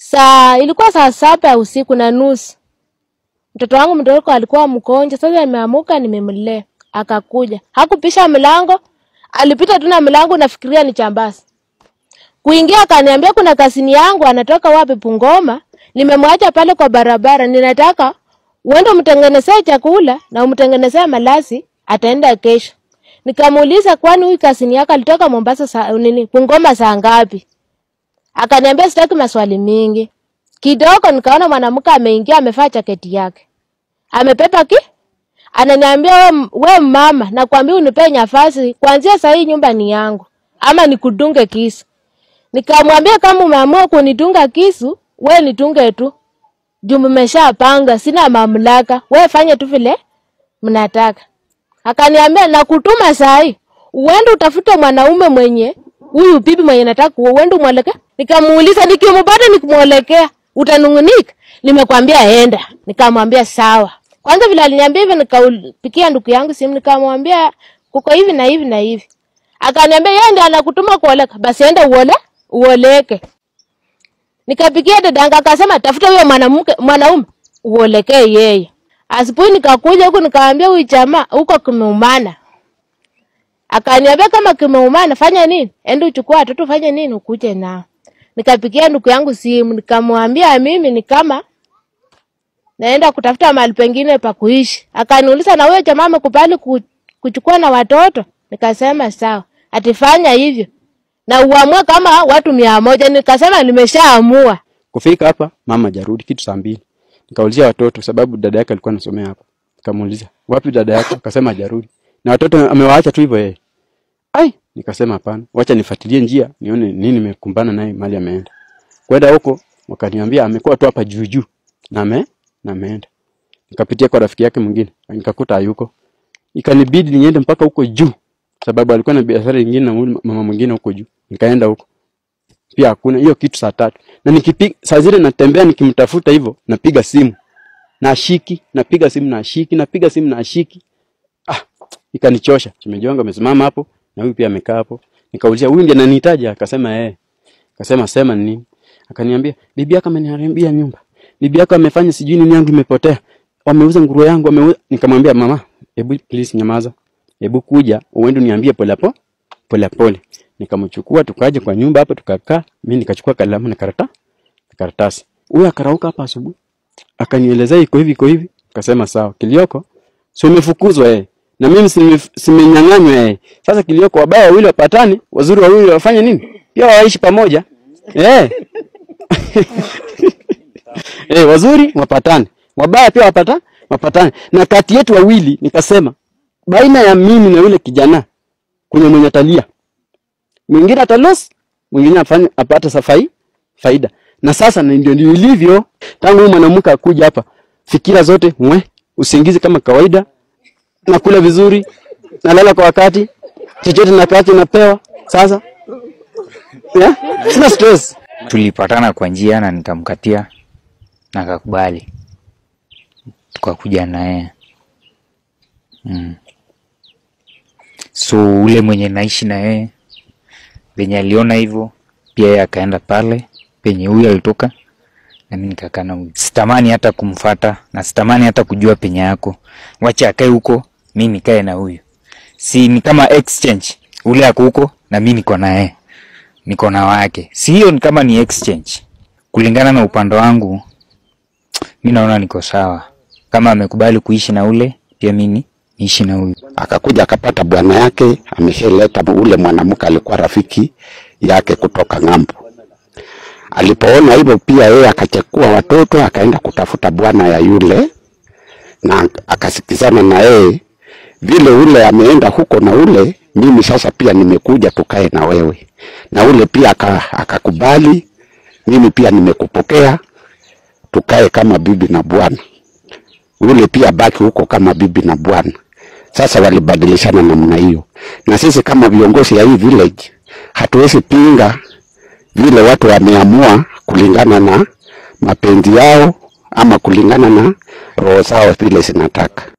Saa ilikuwa saa saba ya usiku na nusu. Mtoto wangu mdogo alikuwa mgonjwa, sasa nimeamuka nimemlea. Akakuja. Hakupisha mlango, alipita tu na mlango nafikiria ni chambasi. Kuingia akaniambia kuna kasini yangu anatoka wapi Bungoma, nimemwacha pale kwa barabara, ninataka uende umtengenezee chakula na umtengenezee malazi, ataenda kesho. Nikamuuliza kwani huyu kasini yako alitoka Mombasa saa nini Bungoma saa ngapi? Akaniambia sitaki maswali mingi. Kidogo nikaona mwanamke ameingia amevaa jaketi yake. Amepepa ki? Ananiambia we, we mama, nakwambia unipe nafasi, kuanzia saa hii nyumba ni yangu ama nikudunge kisu. Nikamwambia kama umeamua kunidunga kisu, we nitunge tu. Juu mmeshapanga, sina mamlaka. We fanye tu vile mnataka. Akaniambia nakutuma saa hii. Uende utafute mwanaume mwenye huyu bibi mwenye nataka kuoa, uende umwelekea. Nikamuuliza nikimpata nikimwelekea utanungunika? Nimekwambia enda. Nikamwambia sawa. Kwanza vile aliniambia hivyo, nikapikia ndugu yangu simu, nikamwambia kuko hivi na hivi na hivi. Akaniambia yeye ndiye anakutuma kuoleka, basi enda uole uoleke. Nikapikia dadangu akasema tafuta huyo mwanamke mwanaume uolekee yeye. Asubuhi nikakuja huku nikamwambia huyu jamaa huko kimeumana. Akaniambia kama kimeumana fanya nini? Enda uchukue watoto fanya nini ukuje nao. Nikapigia ndugu yangu simu nikamwambia mimi ni kama naenda kutafuta mahali pengine pa kuishi. Akaniuliza na huyo jamaa amekubali ku- kuchukua na watoto? Nikasema sawa. Atifanya hivyo. Na uamue kama watu mia moja. Nikasema nimeshaamua. Kufika hapa mama jarudi kitu saa mbili. Nikaulizia watoto sababu dada yake alikuwa anasomea hapa. Nikamuuliza, "Wapi dada yako?" Akasema hajarudi. Na watoto amewaacha tu hivyo yeye. Ai, nikasema hapana. Wacha nifuatilie njia nione nini nimekumbana naye mali ameenda. Kwenda huko wakaniambia amekuwa tu hapa juu juu na ame na ameenda. Nikapitia kwa rafiki yake mwingine, nikakuta hayuko. Ikanibidi niende mpaka huko juu sababu alikuwa na biashara nyingine na huyu mama mwingine huko juu. Nikaenda huko pia hakuna hiyo kitu saa tatu na nikipiga saa zile natembea nikimtafuta hivyo napiga simu na ashiki napiga simu na ashiki napiga simu na ashiki ah ikanichosha shemeji wangu amesimama hapo na huyu pia amekaa hapo nikaulizia huyu ndiye ananihitaji akasema eh akasema sema ni nini akaniambia bibi yako ameniharibia nyumba bibi yako amefanya sijui nini yangu imepotea wameuza nguruwe yangu wameuza nikamwambia mama hebu please nyamaza hebu kuja uende niambie pole po pole pole nikamchukua tukaja kwa nyumba hapa tukakaa mimi nikachukua kalamu na karata karatasi huyu akarauka hapa asubuhi akanielezea iko hivi iko hivi akasema sawa kilioko si umefukuzwa eh na mimi simef- simenyang'anywa eh sasa kilioko wabaya wawili wapatane wazuri wawili wafanye nini pia waishi pamoja eh eh wazuri wapatane wabaya pia wapata wapatane na kati yetu wawili nikasema baina ya mimi na yule kijana kwenye mwenye talia mwingine atalos mwingine afanye apate safai faida na sasa na ndio ndio ilivyo tangu huyu mwanamke akuja hapa fikira zote mwe usingizi kama kawaida nakula vizuri nalala kwa wakati chochote na kati napewa sasa yeah? sina stress tulipatana kwa njia na nikamkatia na akakubali tukakuja naye mm. so ule mwenye naishi na yeye venye aliona hivyo pia yeye akaenda pale penye huyu alitoka na mi nikakaa na huyu sitamani hata kumfata na sitamani hata kujua penye yako wacha akae huko mi nikae na huyu si ni kama exchange ule ako huko na mi niko na yeye niko na wake si hiyo ni kama ni exchange kulingana na upande wangu mi naona niko sawa kama amekubali kuishi na ule pia mi ni- niishi na huyu akakuja akapata bwana yake ameshaleta ule mwanamke alikuwa rafiki yake kutoka ng'ambo. Alipoona hivyo pia yeye akachukua watoto akaenda kutafuta bwana ya yule na akasikizana na yeye vile ule ameenda huko na ule, mimi sasa pia nimekuja tukae na wewe, na ule pia aka- akakubali, mimi pia nimekupokea tukae kama bibi na bwana yule pia baki huko kama bibi na bwana. Sasa walibadilishana namna hiyo, na sisi kama viongozi ya hii village hatuwezi pinga vile watu wameamua kulingana na mapenzi yao ama kulingana na roho zao vile zinataka.